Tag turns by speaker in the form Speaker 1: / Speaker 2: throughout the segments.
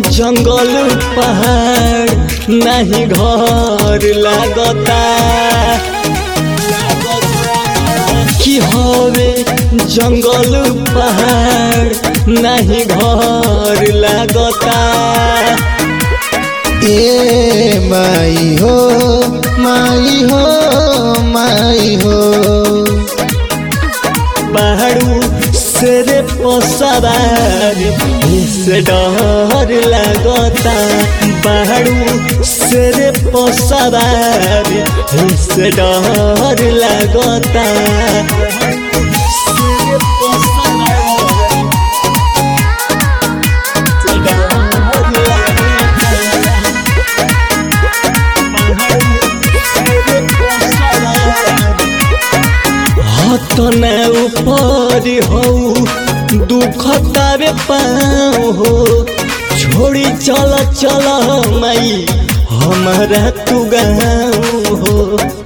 Speaker 1: जंगल पहाड़ नहीं घर लागता कि हवे जंगल पहाड़ नहीं घर लागता
Speaker 2: ए माई हो माई हो माई हो
Speaker 1: पहाड़ू से पसरार से डर लागता पहाड़ू से पसरार से डर लागता हतने ऊपर हो दुख तारे पाँव हो छोड़ी चल चल माई हमारा तू गाँव हो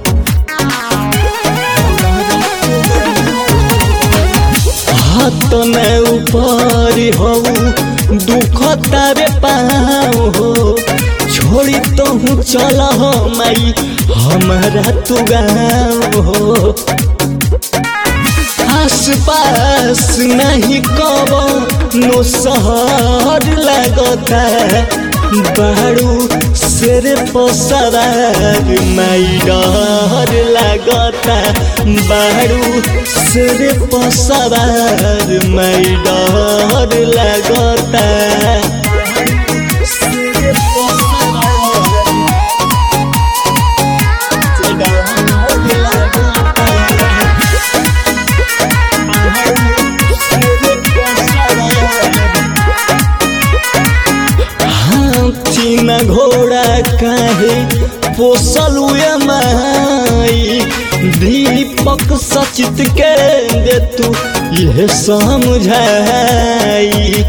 Speaker 1: हतने ऊपर हो दुख तारे पाँव हो छोड़ी तो हूँ चल माई हमारा तू गाँव हो आस पास नहीं कब नो सहर लगता बाड़ू शेर पसरार माई डर लगता बाड़ू शेर पसरार माई डर लगता हाथी न घोड़ा काहे पोसल माई दीपक सचित के दे तू यह समझाई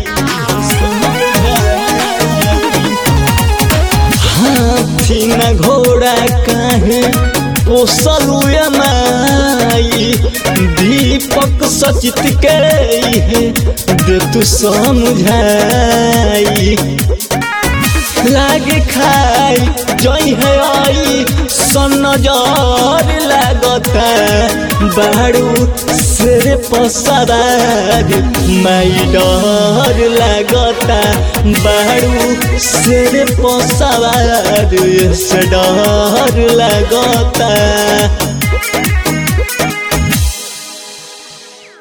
Speaker 1: हाथी न घोड़ा काहे पोसल माई दीपक सचित के इहे दे तू समझाई लागे खाई जई है आई सन नजर लागता बाड़ू से पसरार माई डर लागता बाड़ू से पसरार से डर लागता